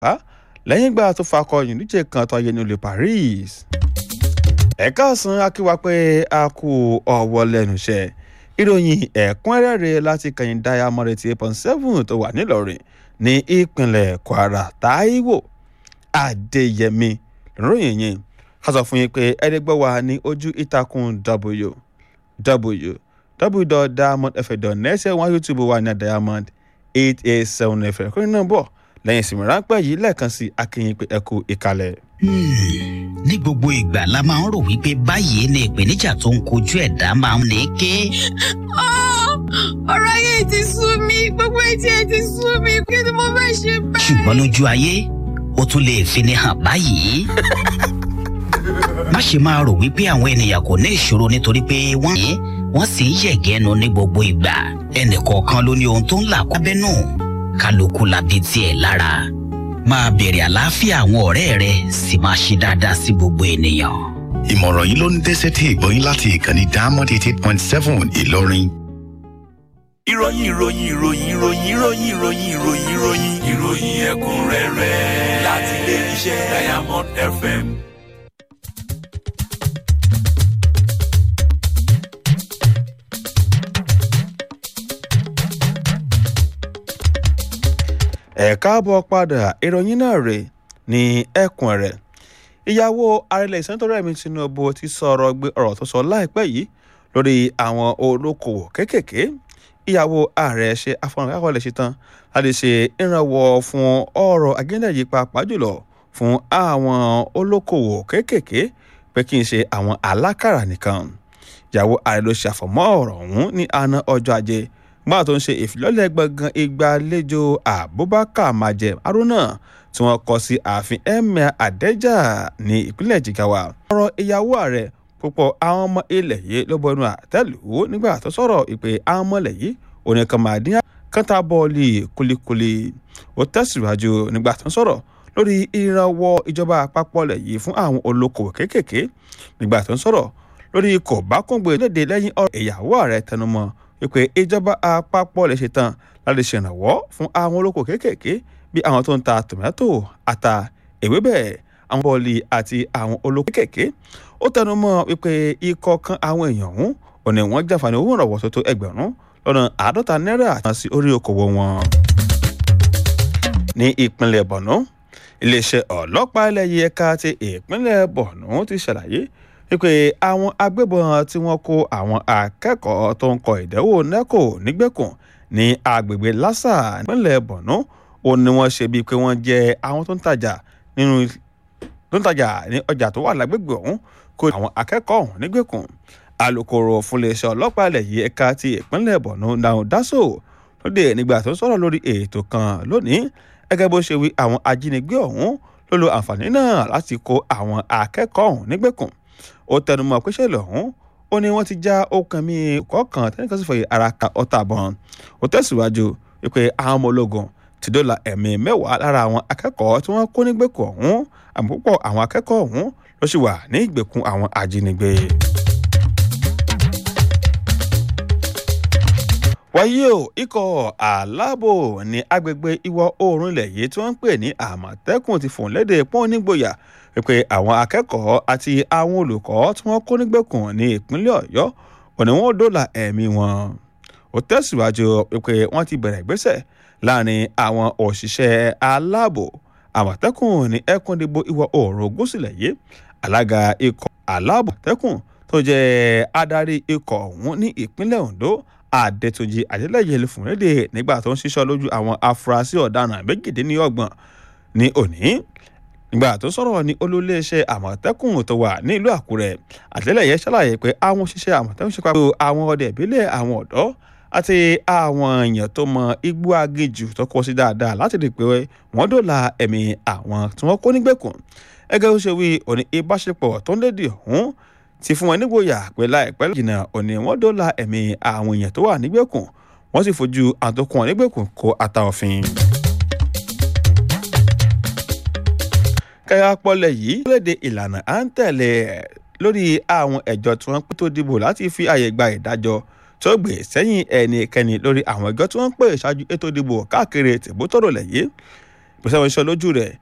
á lẹ́yìn ìgbà tó fakọyìn níjẹ́ kan tó ayé nílùú Paris. ẹ̀ka ọ̀sán akíwá pé a kú ọwọ́ lẹ́nu iṣẹ́ ìròyìn ẹ̀kúnrẹ́rẹ́ láti kẹyìn diamond eighty eight point seven tó wà nílọrin ní ìpínlẹ̀ Kwara Táíwò Adéyẹmí lóròyìn yìí ká sọ fún yín pé ẹ̀ẹ́dẹ́gbẹ́ wa ní ojú ìtàkùn w w www.diamondfm.net wọn YouTube wa ní diamond eight eight seven fm kúrin náà bọ̀ lẹ́yìn ìsinmi ráńpẹ́ yìí lẹ́ẹ̀kan sí akínyìn pé ẹ kú ìkàlẹ̀. ní gbogbo ìgbà la máa ń rò wípé báyìí ni ìpèníjà tó ń kojú ẹ̀dá máa ń ní ké. ọ̀rọ̀ ayé ti sú mi gbogbo etí ẹ ti sú mi kí ni mo fẹ́ ṣe báyìí. ṣùgbọ́n lójú ayé ó tún lè fini hàn báyìí. má ṣe máa rò wípé àwọn ènìyàn kò ní ìṣòro nítorí pé wọ́n ní wọ́n sì ń yẹ̀gẹ́nu ní gbogbo ìgbà ẹnìkọ̀ọ̀kan ló ní ohun tó ń là kọ́bẹ́nù kálukú labi tiẹ̀ lára máa bèrè àlàáfíà àwọn ọ̀rẹ́ rẹ sì máa ṣe dáadáa sí gbogbo ènìyàn. ìmọ̀ràn yìí ló ń dẹ́sẹ̀ tí ìgbọ́yìn láti ìkànnì diamond eighty eight point seven ìlọrin. ìròyìn ìròyìn ìròyìn ìròyìn ìròyìn ìròyìn ìròyìn ìròyìn ìròyìn ẹ̀kúnrẹ́rẹ́ láti ilé iṣẹ́ diamond fm. ẹ káàbọ̀ padà ìròyìn náà rè ní ẹkùn rẹ̀ ìyàwó arẹlẹ̀ ìsẹ́ńtọ́rẹ́ Tinubu ti sọ̀rọ̀ gbé ọ̀rọ̀ tó sọ láìpẹ́ yìí lórí àwọn olókoòwò kéékèèké ìyàwó ààrẹ ṣe afọnàkákọ̀ọ́lẹ̀ ṣetán láti ṣe ìrànwọ́ fún ọ̀rọ̀ agenda yìí pàápàá jùlọ fún àwọn olókoòwò kéékèèké pé kí n ṣe àwọn alákàrà nìkan ìyàwó ààrẹ ló ṣe àfọ̀mọ́ ọ̀rọ̀ ọ̀hún ní àná ọjọ́ ajé gbọ́dọ̀ tó ń ṣe ìfilọ́lẹ̀ gbọ̀ngàn ìgbàlejò Abubakar Majem Haruna tí wọ́n kọ́ sí ààfin Emir Adeja ní ìpínlẹ̀ Jigawa. ọ̀rọ̀ ìyàwó ààrẹ púpọ̀ àwọn ọmọ ilẹ̀ yìí ló bọnu àtẹ́lù nígbà tó sọ̀rọ̀ ìpè àwọn ọmọ ilẹ̀ yìí oníkan máa dín kọ́ńtà bọ́ọ̀lì kulikuli ó tẹ̀síwájú nígbà tó ń sọ̀rọ̀ lórí ìrànwọ́ ìjọba àpapọ̀ ilẹ̀ yìí fún àwọn olókoòwò kéékèèké nígbà tó ń sọ̀rọ̀ lórí kò bá kóńgbé léde lẹ́yìn ọ̀rọ̀ ìyàwó ààrẹ tẹnumọ́ wípé ìjọba àpapọ̀ lè ṣetán láti ṣèrànwọ́ fún àwọn olóko kéékèèké bí àwọn tó ń ta tòmátò ata ewébẹ̀ àwọn bọ́ọ̀lì àti àwọn olóko kéékèèké ó tẹnu mọ́ wípé ikọ̀ kan àwọn èèyàn ọ̀hún ò ní wọ́n jàǹfààní owó ìrànwọ́ tó tó ẹgbẹ̀rún lọ́nà àádọ́ta náírà àti sí orí okòwò wọn. ní ìpínlẹ̀ Borno iléeṣẹ́ ọlọ́pàá ilẹ̀ yìí ẹ̀ka ti ìpínlẹ̀ Borno ti ṣàlàyé wípé àwọn agbébọn tí wọ́n kó àwọn akẹ́kọ̀ọ́ tó ń kọ ìdánwò NECO nígbèkùn ní agbègbè Lassa nípínlẹ̀ Borno ó ní wọ́n ṣe bíi pé wọ́n jẹ́ àwọn tó ń tajà nínú tó ń tajà ní ọjà tó wà lágbègbè ọ̀hún kó àwọn akẹ́kọ̀ọ́ ọ̀hún nígbèkùn alūkkóró fún iléeṣẹ́ ọlọ́pàá ilẹ̀ yìí ẹ̀ka ti ìpínlẹ̀ Borno Daun Daso lóde nígbà tó ń sọ̀rọ̀ lórí ètò kan lónìí gẹ́gẹ́ bó ṣe wí àwọn ajínigbé ọ̀hún ló lo àǹfààní náà láti kó àwọn akẹ́kọ̀ọ́ ọ̀hún nígbèkùn ó tẹnumọ́ pé ṣẹlẹ̀ ọ̀hún ó ní wọ́n ti já okùn mi kọ̀ọ̀kan tẹnìkan sì fọyín ara ka ọta bọ́n ó tẹ̀síwájú wípé àwọn ọmọ ológun ti dóòlà ẹ̀mí mẹ́wàá lára àwọn akẹ́kọ̀ọ́ tí wọ́n kó nígbèkùn ọ̀hún àmọ́ púpọ̀ àwọn akẹ́kọ̀ọ́ ọ̀hún ló sì wà ní ìgbèkùn àwọn ajínigbé. wáyé o ikọ̀ aláàbò ní agbègbè ìwọ̀ oòrùn ilẹ̀ yìí tí wọ́n ń pè ní àmọ̀tẹ́kùn ti fòun lédè pọ́n nígboyà wípé àwọn akẹ́kọ̀ọ́ àti àwọn olùkọ́ tí wọ́n kó nígbèkùn ní ìpínlẹ̀ ọ̀yọ́ òní wọn dóòlà ẹ̀mí wọn. ó tẹ̀síwájú wípé wọ́n ti bẹ̀rẹ̀ ìgbésẹ̀ láàrin àwọn òṣìṣẹ́ aláàbò àmọ̀tẹ́kùn ní ẹkùndìbò ìwọ̀ oòrùn gúúsùlẹ̀ yìí alága ikọ̀ aláàbò àmọ̀tẹ́kùn tó jẹ́ adarí ikọ̀ ọ̀hún ní ìpínlẹ̀ ondo adétúnjì adélẹ́yẹ lè fún lédè nígbà tó ń ṣiṣọ́ lójú àwọn afurasí ọ̀daràn méjìdínlọ́gbọ̀n ní òní nígbà tó sọ̀rọ̀ ní olóléeṣẹ́ àmọ̀tẹ́kùn tó wà ní ìlú àkúrẹ́ àtìlẹ́yẹ ṣàlàyé pé àwọn òṣìṣẹ́ àmọ̀tẹ́kùn ṣe pàpọ̀ àwọn ọdẹ ìbílẹ̀ àwọn ọ̀dọ́ àti àwọn èèyàn tó mọ igbó agéjù tó kọ sí dáadáa láti rí i pé wọ́n dóòlà ẹ̀mí àwọn tí wọ́n kó nígbèkùn ẹgẹ́ ó ṣe wí òní ìbáṣepọ̀ tó ń lédè ọ̀hún ti fún wọn nígboyà pé láìpẹ́ jìnnà òní wọ́n dóòlà ẹ̀mí àwọn èèyàn tó wà nígbèkùn wọ́n sì fojú àtòkùn wọn nígbèkùn kó ata òfin. kẹ́yà pọ́lẹ̀ yìí léde ìlànà à ń tẹ̀lé lórí àwọn ẹ̀jọ́ tí wọ́n pín tó dìbò láti fi àyè gba ìdájọ́ tó gbé sẹ́yìn ẹnikẹ́ni lórí àwọn ẹjọ́ tí wọ́n ń pè ṣáájú ètò ìdìbò káàkiri tìbútòrò lẹ́yìn pèsè àwọn iṣẹ́ lójú rẹ̀